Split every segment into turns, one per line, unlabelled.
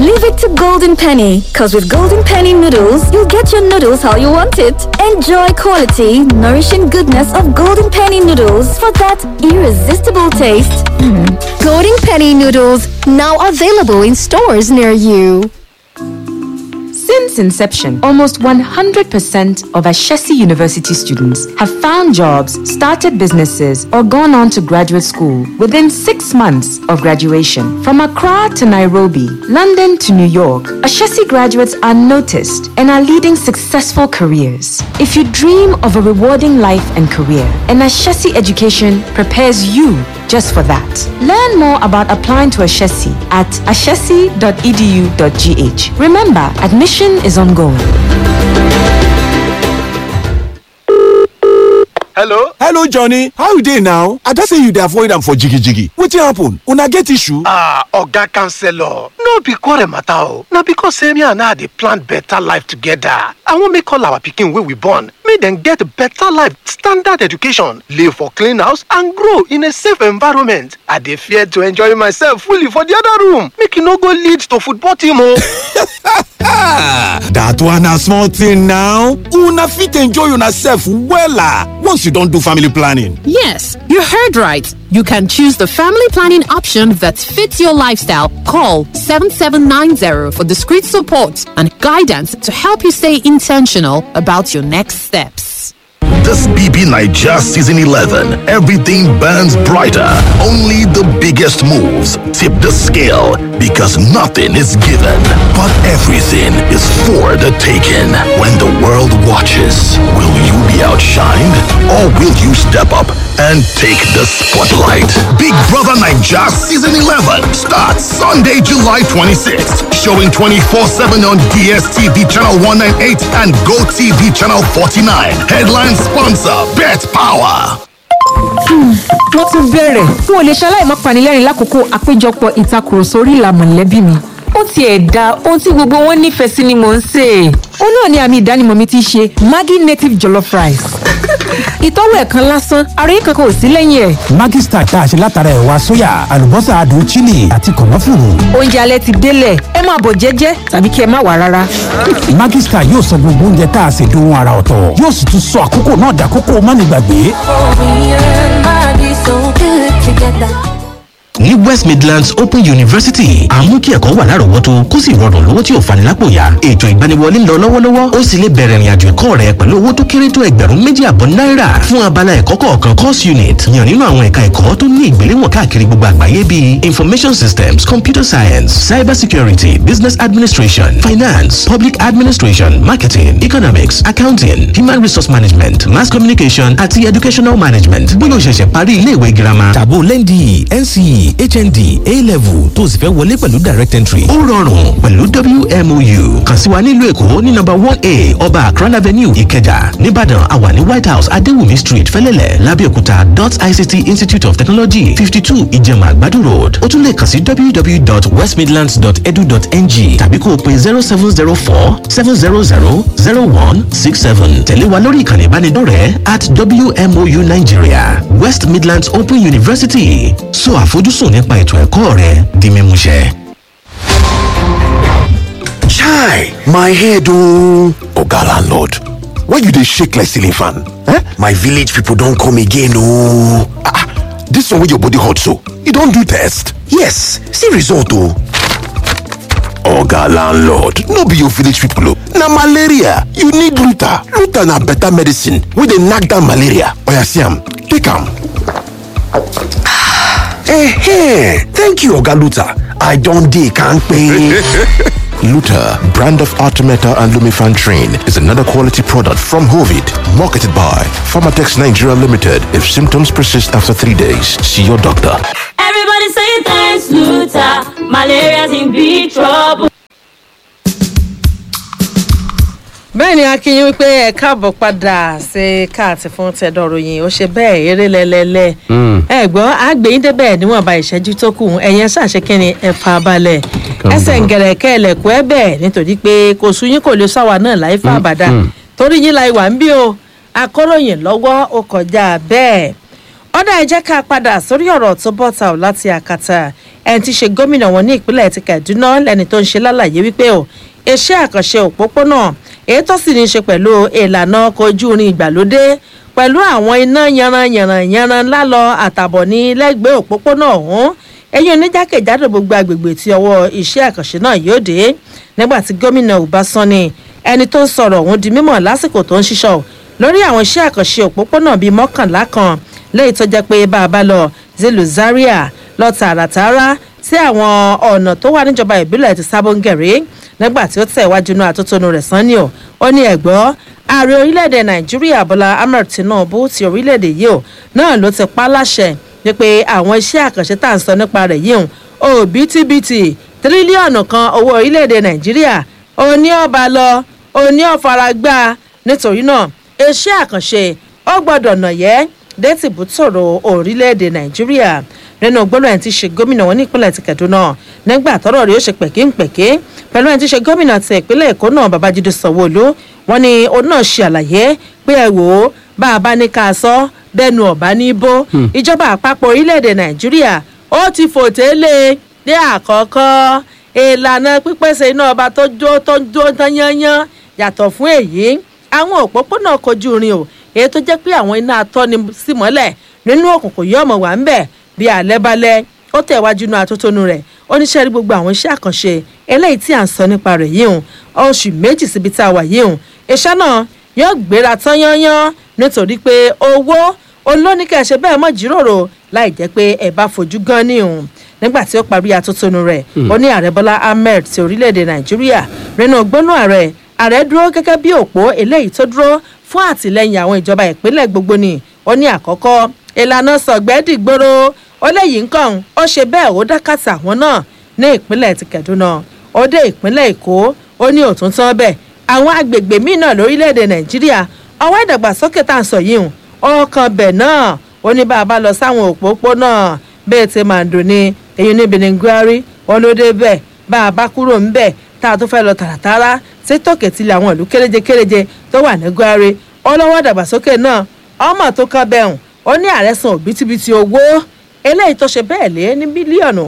Leave it to Golden Penny, because with Golden Penny noodles, you'll get your noodles how you want it. Enjoy quality, nourishing goodness of Golden Penny noodles for that irresistible taste.
Golden Penny noodles now available in stores near you.
Since inception, almost 100% of Ashesi University students have found jobs, started businesses, or gone on to graduate school within six months of graduation. From Accra to Nairobi, London to New York, Ashesi graduates are noticed and are leading successful careers. If you dream of a rewarding life and career, an Ashesi education prepares you just for that. Learn more about applying to Ashesi at ashesi.edu.gh. Remember, admission is ongoing.
hello
hello johnny how you dey now i just say you dey avoid am for jigijigi wetin happen una get issue.
ah oga counselor no be quarrel matter o na because say me and her dey plan better life together i wan make all our pikin wey we born make dem get better life standard education live for clean house and grow in a safe environment i dey fear to enjoy myself fully for the other room make e no go lead to football team o.
that one na small thing now una fit enjoy una sef wella once you don do family planning.
Yes, you heard right. You can choose the family planning option that fits your lifestyle. Call 7790 for discreet support and guidance to help you stay intentional about your next steps.
This BB Niger Season 11, everything burns brighter. Only the biggest moves tip the scale because nothing is given, but everything is for the taking. When the world watches, will you be outshined or will you step up and take the spotlight? Big Brother Niger Season 11 starts Sunday, July 26th, showing 24 7 on DSTV Channel 198 and GoTV Channel 49. Headline sponsor Bet Power.
wọ́n tún bẹ̀rẹ̀ n ò lè ṣaláì má panilẹ́rìn lákòókò àpéjọpọ̀ ìtakùrọ̀sọ orí ìlà mọ̀lẹ́bí mi ó tiẹ̀ da ohun tí gbogbo wọn nífẹ̀ẹ́ sí ni mò ń sè é ó náà ni àmì ìdánimọ̀ mi ti ṣe maggi native jollof rice ìtọ́wò ẹ̀ kan lásán àròyé kankan ò sí lẹ́yìn ẹ̀.
Maggi Star tá a ṣe látara ẹ̀wà sóyà àlùbọ́sà adùn chili àti kànáfùrù.
oúnjẹ alẹ́ ti délẹ̀ ẹ máa bọ̀ jẹ́jẹ́ tàbí kí ẹ má wà rárá.
Maggi Star yóò sọ gbogbo oúnjẹ tá a ṣe dohun ara ọ̀tọ̀ yóò sì tún sọ àkókò náà dàkókò mánigbàgbé.
ní west midlands open university àmú kí ẹ̀kọ́ wà lárọ̀ọ́wọ́tó kó sì rọrùn lówó tí ò fani lápò yá ètò ìgbaniwọlé ń lọ lọ́wọ́lọ́wọ́ ó sì lè bẹ̀rẹ̀ ìrìnàjò ẹ̀kọ́ rẹ pẹ̀lú owó tó kéré tó ẹgbẹ̀rún méjì àbọ̀ náírà fún abala ẹ̀kọ́ kọ̀ọ̀kan course unit yàn nínú àwọn ẹ̀ka ẹ̀kọ́ tó ní ìgbéléwọ̀n káàkiri gbogbo àgbáyé bíi information systems computer science cyber security business administration finance public administration marketing economics accounting human resource management mass communication àti educational management bóyá o ṣẹ̀ṣẹ̀ parí iléèwé girama
tàbó lẹ́ndì nce hnd a-level tó o sì fẹ́ wọlé pẹ̀lú direct entry.
ó rọrùn pẹ̀lú wmou kàn sí wa nílùú èkó ní nọ́mbà one a ọba akran avenue ìkẹjà nìbàdàn àwa ní white house adéwùmí street fẹlẹ́lẹ̀ lábẹ́òkúta dot ict institute of technology fifty two ìjẹ̀mà àgbàdo road ó tún lè kàn sí www.westmidlands.edu.ng tàbí kó o pe zero seven zero four seven zero zero zero one six seven tẹ̀lé wa lórí ìkànnì ìbánidọ́rẹ̀ẹ́ at wmou nigeria west midlands open university so àfojúsùn nípa ètò ẹ̀kọ́ rẹ di mímúṣẹ.
Chai, my head oh. Oga landlord, why you dey shake like ceiling fan? Eh? My village people don come again oh. Ah, ah, this one wey your body hot so, you don do test? Yes, see result oh. Oga landlord, no be your village people oh. Na malaria, you need Luta. Luta na better medicine wey dey knack down malaria. Oya see am, take am. Eh, thank you Oga Luta. I don dey kampe. Luta, brand of Artemeta and Lumifan Train, is another quality product from Hovid, marketed by Pharmatex Nigeria Limited. If symptoms persist after three days, see your doctor.
Everybody say thanks, Luta. Malaria's in big trouble.
bẹ́ẹ̀ ni akínyìn wípé ẹ káàbọ̀ padà sí káàtì fún tẹ̀dọ̀ròyìn ó ṣe bẹ́ẹ̀ eré lẹ́lẹ́lẹ́ ẹ gbọ́ àgbẹ̀yìn débẹ̀ níwọ̀nba ìṣẹ́jú tó kù ẹ̀yẹn ṣàṣekínni ẹ fa balẹ̀ ẹsẹ̀ ngẹ̀rẹ̀kẹ́ ẹlẹ́kùn ẹ bẹ́ẹ̀ nítorí pé kò sú yín kò lè sáwà náà láì fà bàdà torí yín la ìwà ń bí o akọ́ròyìn lọ́wọ́ ó kọjá bẹ́ẹ̀ ọ̀dà ẹ jẹ́ ká padà sórí ọ̀rọ̀ tó bọ́ta ọ̀ láti àkàtà ẹni tí í ṣe gómìnà wọn ní ìpínlẹ̀ ti kaduna lẹ́ni tó ń ṣe lálàyé wípé o iṣẹ́ àkànṣe òpópónà èyí tó sì ní í ṣe pẹ̀lú ìlànà ọkọ̀ ojú irin ìgbàlódé pẹ̀lú àwọn iná yanranyanranyanran lálọ àtàbọ̀ ní lẹ́gbẹ̀ẹ́ òpópónà ọ̀hún ẹ̀yìn oníjákèjádò gbogbo agbègbè tí ọwọ́ iṣẹ́ àkànṣe náà yóò dé nígbà tí gómìnà ọbaṣánni ẹni tó ń sọ̀rọ̀ ọ̀hún di mímọ̀ lásìkò tó ń ṣiṣọ́ lórí àwọn iṣẹ́ àkànṣe òpópónà bíi mọ́kànlá kan lẹ́yìn tó jẹ́ pé bá a bá lọ zilu zaria lọ tààràtààrà sí àwọn ọ̀nà tó wà níjọba ìbílẹ̀ ti sábóńgẹ̀rẹ́ nígbà tí ó tẹ̀ wájú náà àtótónu rẹ̀ sanni o ó ní ẹ̀gbọ́ ààrẹ orílẹ̀-èdè nàìjíríà bọ́lá ahmed tinubu ti orílẹ̀-èdè yìí o náà ló ti pa láṣẹ wípé àwọn iṣẹ́ àkànṣe tá à ń sọ nípa rẹ̀ yìí o òbítíbitì tírílíọ̀nù kan owó orílẹ̀-èdè nàìjíríà òní ọba lọ òní ọ̀faragbá nítorí náà iṣẹ́ àkànṣe ó gbọ́dọ̀ nàyẹ́ dẹ́tìbútòrò orílẹ̀-èdè nàìjíríà nínú gbọ́dọ̀ ẹni tí í ṣe gómìnà wọn ní ìpínlẹ̀ ti kẹ̀dúnà nígbà tọ́rọ̀ rí ó ṣe pẹ̀kínpẹ̀kín pẹ̀lú ẹni tí í ṣe gómìnà ti ìpínlẹ̀ èkó náà babájídé sanwóolu wọn ni òun náà ṣe àlàyé pé ẹ wò ó bá a bá ní ká a sọ bẹ́ẹ̀nu ọ̀bá ní bó ìjọba àpapọ̀ orílẹ̀-èdè nàìjíríà ó ti fòtélé ní àkọ́kọ́ ìlànà pípèsè iná ọba tó jó tó jó tán yányán yàtọ̀ fún èyí àwọn òpópónà kojú irin o èyí tó jẹ́ pé àwọn iná atọ́ni sí mọ́lẹ̀ nínú òkùnkùn yóò mọ̀ wá ń bẹ̀ bí alẹ́ balẹ̀ ó tẹ̀ wájú inú atótónu rẹ̀ oníṣẹ́ rí gbogbo àwọn iṣẹ́ àkànṣe eléyìí tí à ń sọ nípa rẹ̀ yìí hùn oṣù méjì síbi tá a wà yìí hùn iṣẹ́ náà yóò gbéra tán yányán nítorí pé owó olóníkẹ́ ṣe bẹ́ẹ̀ mọ̀ jíròrò láì jẹ́ pé ẹ bá fojú gan ní hùn nígbà tí ó parí atótónu rẹ̀ ó ní ààrẹ bọ́lá ahmed ti orílẹ̀-èdè nàìjíríà nínú gbónú ààrẹ ààrẹ dúró gẹ́gẹ́ bí òpó eléyìí tó dúró fún àtìlẹyìn àwọn ìjọba ìpínlẹ̀ gbogbo ni ó ní àkọ́kọ́ ìlànà sọ̀gbẹ́dìgbòrò ó léyìí nǹkan ó ṣe bẹ́ẹ̀ ó dákàtà àwọn náà ní ìpínlẹ̀ ti kẹ̀dúnà ó dé ìpínlẹ̀ èkó ó ní òtún tán bẹ́ẹ̀ àwọn agbègbè míì náà lórílẹ̀‐èdè nàìjíríà ọwọ́ ìdàgbàsókè tá à ń sọ yìí hùn ọkàn bẹ̀ náà ó ní bá a bá lọ sáwọn òpópónà bẹ́ẹ̀ ti máa ń dùn ní èyí níbi ní gwari wọn ló dé bẹ́ẹ̀ bá a bá kúrò ń bẹ̀ tá a tún fẹ́ lọ tààràtàrà sí tòkè tilẹ̀ àwọn ìlú kéréje kéréje tó wà ní gwari ọlọ́wọ́ ìdàgbàsókè náà ọmọ tó kọ́ bẹ́ẹ̀ hùn ó ní ààrẹ san òbítíbitì owó eléyìí tó ṣe bẹ́ẹ̀ lé ní bílíọ̀nù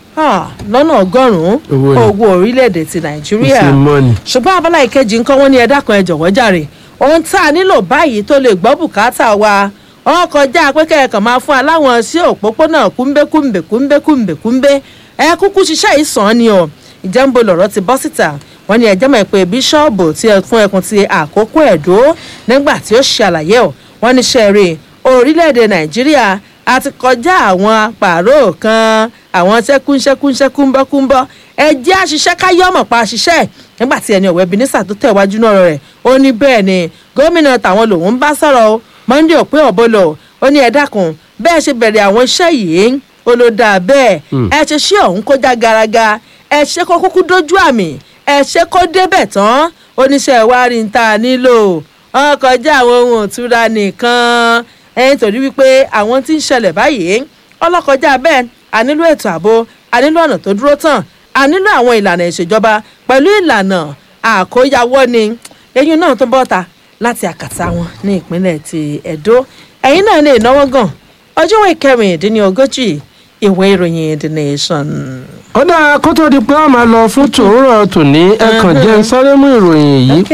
lọ́nà ọgọ́rùn-ún owó orílẹ̀-èdè ti nàìjíríà ṣùgbọ́n abala ìkejì nǹkan wọn ní ẹ̀dá kan ẹ̀ jọ̀wọ́ jàre ohun tá a nílò báyìí tó lè gbọ́ bùkátà wa wọn kọjá pé kẹ́ẹ̀kan máa fún aláwọn sí òpópónà kúńbékúńbé kúńbékúńbé kúńbé ẹ kúkú ṣiṣẹ́ ìsàn ni o ìjẹ́nbo lọ̀rọ̀ ti bọ́ síta wọ́n ní ẹjẹ́ mọ̀ pé bíṣọ́ọ̀bù tí ẹ fún ẹkùn ti àkókò ẹ̀dó nígbà tí ó ṣàlàyé ọ̀ wọ́n ní sẹ́ẹ̀rì orílẹ̀-èdè nàìjíríà a ti kọjá àwọn pààrọ̀ kan àwọn ṣẹ́kúnṣẹ́kúnṣẹ́kúnbọ́kúnbọ́ ẹ jẹ́ àṣìṣe káyọ́mọ̀ pa àṣìṣe nígbà tí ẹni ọ̀wẹ́ bínísà tó tẹ̀wájú náà rẹ̀ ó ní bẹ́ẹ̀ ni gómìnà tàwọn lòun ń bá sọ̀rọ̀ o monday òpin ọ̀bọ̀lọ̀ ó ní ẹ dákun bẹ́ẹ̀ ṣe bẹ̀rẹ̀ àwọn iṣẹ́ yìí ó ló dáa bẹ́ẹ̀ ẹ ṣe ṣé ọ̀hún kó já garaga ẹ ṣe kó kúkú dójú àmì ẹ ṣe kó débẹ̀ tán oníṣẹ́ wa rí n ta nílò wọn kọjá àwọn ohun òtura nìkan ẹyin torí wípé àwọn tí ń ṣẹlẹ̀ báyìí ọlọ́kọjá bẹ́ẹ̀ a nílò ètò ààbò a nílò ọ̀nà tó dúró tán a nílò àwọn ìlànà ìṣèjọba pẹ̀lú ìlànà àkóyawọ́ ni eyín náà tó bọ́ta láti àkàtà wọn ní ìpínlẹ̀ ti ẹ̀dó ẹ̀yin náà lè náwó gan ọjọ́ ìwé kẹrìndínlógójì ìwé ìròyìn the nation.
kódà kó tó di pé a máa lọ fún tòórọ tòní ẹkàn jẹ́ ń sáré mú ìròyìn yìí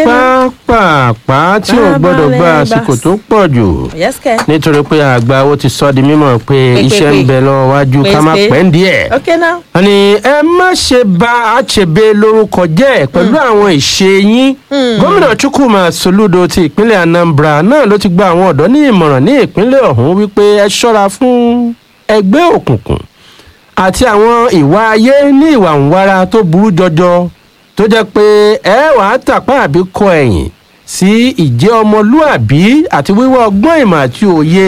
pàápàá tí ò gbọ́dọ̀ gba àsìkò tó pọ̀ jù nítorí pé àgbà ó ti sọ di mímọ̀ pé iṣẹ́ ń bẹ lọ́wọ́ wájú ká má pẹ́ ń díẹ̀. wọ́n ní ẹ má ṣe ba àṣebé lórúkọ jẹ́ pẹ̀lú àwọn ìṣe yín gómìnà chukwuma soludo ti ìpínlẹ̀ anambra náà ló ti gba àwọn ọ̀dọ́ ní ìmọ̀ràn ní ìpínlẹ̀ ọ̀hún wípé ẹ ṣọ́ra fún ẹgbẹ́ òkùnkùn àti àwọn ìwà ayé ní ìwà ńwara tó burú jọjọ tó jẹ́ pé ẹ wà á tàpá àbí kọ ẹ̀yìn sí ìjẹ́ ọmọlúàbí àti wíwá ọgbọ́n ìmọ̀ àti òye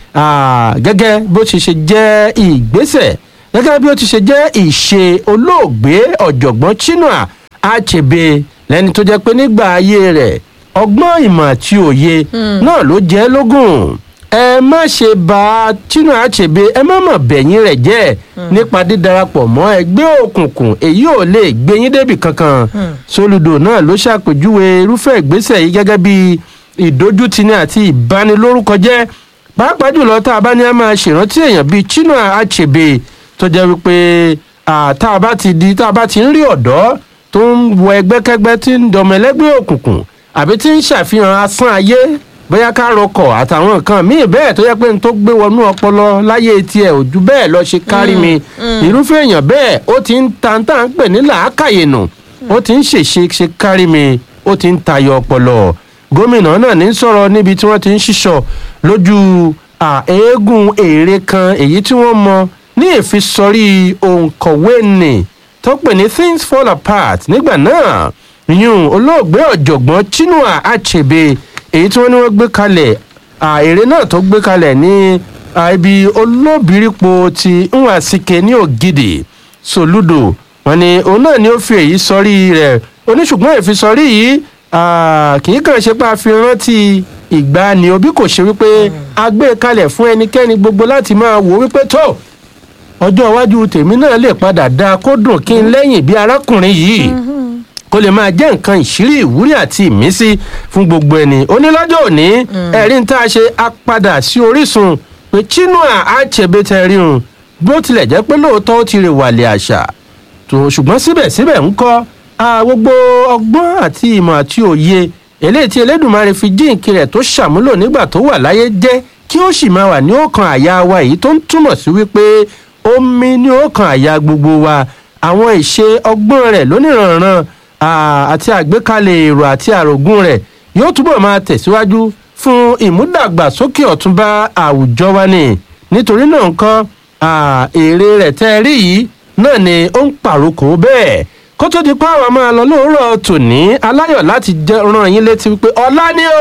gẹ́gẹ́ bó ti ṣe jẹ́ ìgbésẹ̀ gẹ́gẹ́ bí ó ti ṣe jẹ́ ìṣe olóògbé ọ̀jọ̀gbọ́n chinua achebe lẹ́ni tó jẹ́ pé nígbà ayé rẹ̀ ọgbọ́n ìmọ̀ àti òye náà ló jẹ́ lógún ẹ má ṣe bá tínú àṣebé ẹ má mọ̀ bẹ̀yìn rẹ̀ jẹ́ nípa dídarapọ̀ mọ́ ẹgbẹ́ òkùnkùn èyí ò lè gbé yín débì kankan sólùdò náà ló ṣàpèjúwe irúfẹ́ ìgbésẹ̀ yìí gẹ́gẹ́ bí ìdójútini àti ìbanilórúkọjẹ́ pàápàá jùlọ tá a bá ní a máa ṣèrántí èèyàn bíi tínú àṣebé tó jẹ́ wípé ah, tá a bá ti di tá a bá ti ń rí ọ̀dọ́ tó ń wọ ẹgbẹ́kẹ́gbẹ́ tí ń dọmọ ẹlẹ́gbẹ́ òkùnkùn àbí tí ń ṣàfihàn asán ayé bóyá ká rọkọ̀ àtàwọn nǹkan míì bẹ́ẹ̀ tó yẹ pé n tó gbé wọnú ọpọlọ láyé tiẹ̀ ò ju bẹ́ẹ̀ lọ ṣe kárí mi irúfẹ́ èèyàn bẹ́ẹ̀ ó ti ń ta tá à ń pè ní làákàyè nù ó ti ń ṣèṣe ṣe kárí mi ó ti ń tayọ ọpọlọ gómìnà náà ní sọ̀rọ̀ níbi tí wọ́n ti ń ṣíṣọ lójú à, eégún èrè kan èyí tí wọ́n mọ ní ìfisọrí òǹkọ̀wé nì tó pè ní things fall apart nígbà náà yún olóògbé ọ̀jọ̀gbọ́n chinua achebe èyí tí wọ́n ní wọ́n gbé kalẹ̀ à, èrè náà tó gbé kalẹ̀ ní à, ibi olóbìrípo ti nwasike ní ògidì soludo wọn ni òun náà ni ó fi èyí sọrí rẹ̀ oníṣùgbọ́n ìfisọrí yìí ah, kì í kàn ṣe pé a fi rántí ìgbani òbí kò ṣe wípé a gbé e kalẹ̀ fún ẹnikẹ́ni gbogbo láti máa wò wípé tó ọjọ́ iwájú tèmi náà lè padà dáa kó dùn kí n lẹ́yìn bí arákùnrin yìí kó lè máa jẹ́ nǹkan ìṣírí ìwúrí àti ìmísí fún gbogbo ẹni onílọ́jọ́ òní ẹ̀rí ń tá a ṣe apadà sí orísun pé chinua achebe tẹ̀ríhun bó tilẹ̀ jẹ́ pé lóòótọ́ ó ti rè wàlẹ̀ àṣà tó ṣùgbọ́n síbẹ̀síbẹ̀ ń kọ́ a gbogbo ọgbọ́n àti ìmọ̀ àti òye eléyìí tí elédùnmarè fi jíǹkì rẹ̀ tó ṣàmúlò nígbà tó wà láyé jẹ́ kí ó sì máa wà ní ọkàn àyà wa èyí tó ń túmọ̀ sí wípé omi ní ọkàn àyà gbogbo wa àwọn ìṣe ọgbọ́n rẹ̀ lóníranran à- àti àgbékalẹ̀ èrò àti àrògùn rẹ̀ yóò túbọ̀ máa tẹ̀síwájú fún ìmúdàgbàsókè ọ̀túnba àwùjọ wa ni nítorí náà nǹkan à, èrè rẹ̀ tẹ́ ẹ rí yìí náà ni ó ń pàrokò bẹ́ẹ̀ kó tó di pé àwọn máa lọ lóòrọ̀ tòní aláyọ̀ láti jẹ́ rán yín létí wípé ọ̀la ni o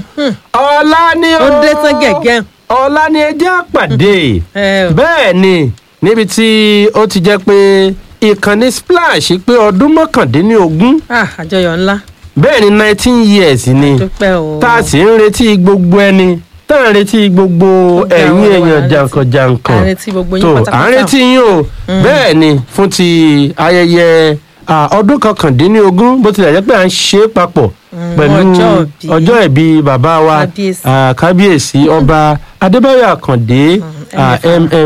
ọ̀la ni o
ó dé tán gẹ̀gẹ́.
ọ̀la ni ẹ jẹ́ àpàdé bẹ́ẹ̀ ni níbi tí ó ti jẹ́ pé ìkànnì splash pé ọdún mọ́kàndínlógún
Ah, àjọyọ̀ ńlá.
bẹ́ẹ̀ ni nineteen years ni
dúpẹ́ o.
tá a sì ń retí gbogbo ẹni tá a ń retí gbogbo ẹ̀yin èèyàn jàǹkànjàǹkàn
À ń retí gbogbo yín
tó à ń
pátápátá.
retí yín o bẹ́ẹ̀ ni fún ti ayẹyẹ à, ọdún kọkàndínlógún bó tilẹ̀ jẹ́ pé à ń ṣe é papọ̀ pẹ̀lú
ọjọ́ ìbí.
ọjọ́ ìbí bàbá wa
Kábíyèsí.
à, kábíyèsí ọba adébáyọ̀ àkàndé à,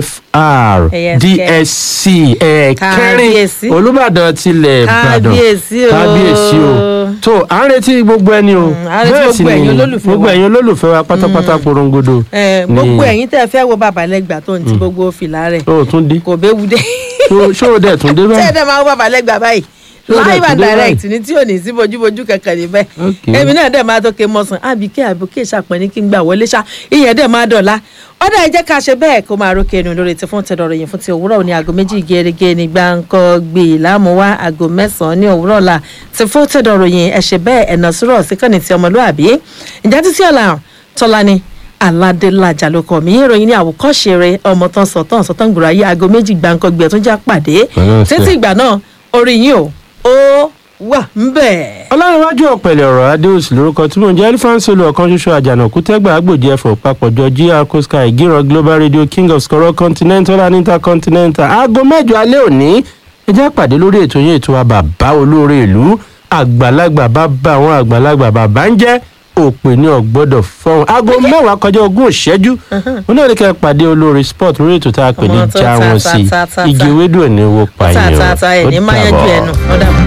mfr
ASK.
dsc ẹ̀ẹ́kẹrin
Kábíyèsí.
olùbàdàn tilẹ̀ ìbàdàn
Kábíyèsí o.
kábíyèsí o tó à ń retí gbogbo ẹni o
à ń retí gbogbo ẹ̀yin olólùfẹ́
gbogbo
wa.
ẹ̀yin olólùfẹ́ wa pátápátá porongodo
Eh,
ni-
gbogbo ẹ̀yin tẹ́ ẹ fẹ́ wo bàbá lẹ́gbàá tó ń ti gbogbo fìlà rẹ̀
ó tún dé
kò béwu dé.
Ṣó- ṣó o dẹ̀ tún dé
tẹ́ ẹ
báyìí
dẹ́ máa wo bàbá lẹ́gbàá báyìí
Ṣé ó dẹ̀
live
tún
and
dé
direct ni tí ò ní sí bójúbójú kankan níbẹ̀ èmi náà dẹ̀ máa tó ké mọ́sán àbíké àbíké ṣàpẹ́ni kí n gbà wọlé ṣá ìyẹn dẹ̀ máa dọ̀la ọ̀dà ẹ jẹ́ ká ṣe bẹ́ẹ̀ kó máa rókè ẹnu lórí ti fún tẹ̀dọ̀rọ̀ yìí fún ti òwúrọ̀ ní aago méjì gẹ́gẹ́ ní gbáǹkọ́ gbé lámúwá aago mẹ́sàn-án ní òwúrọ̀ la ti fún tẹ̀dọ̀rọ̀ yìí ẹ ṣe bẹ́ẹ̀ ẹ̀nà sùrọ̀ síkànnì ti ọmọlúàbí ìjà títí ọ̀la tọ́lání aládélájà ló kọ mí ìròyìn ní àwòkọ́ṣe rẹ ọmọ tán sọ̀tàn sọ̀tàn gbòòrò ayé aago méjì gbáǹkọ́ gbé ẹ̀ tó já pàdé
Pẹ̀lú ọ̀sẹ̀.
títí ìgbà náà orí yín o ó wà ń bẹ̀.
ọlọ́runwájú ọ̀pẹ̀lẹ̀ ọ̀rọ̀ adéòsì lórúkọ tí mò ń jẹ́ elifansolo ọ̀kan ṣoṣo àjànàkú tẹ́gbà agbòjì ẹ̀fọ̀ papọ̀jọ gr coastal ìgírọ̀ global radio king of skoro continental and intercontinental aago mẹ́jọ alẹ́ òní ẹ jẹ́ àpàdé lórí ètò yẹn ètò wa bàbá olóore ìlú àgbàlagbà bàbá àwọn àgbàlagbà bàbá ń jẹ́ òpè ní ọ̀gbọ́dọ̀ fọ́hún aago mẹ́wàá kọjá ogún ìṣẹ́jú wọn náà ní kẹ́ ẹ pàdé olóore sport lórí ètò tá a pè ní
Ọmọ tó
já
ta,
wọn
ta,
sí
ta, ta,
igi
ta.
ewédú ẹ̀ ní owó pààyàn
tààtààtà ẹ̀ ní máyájú ẹnu ọ̀dà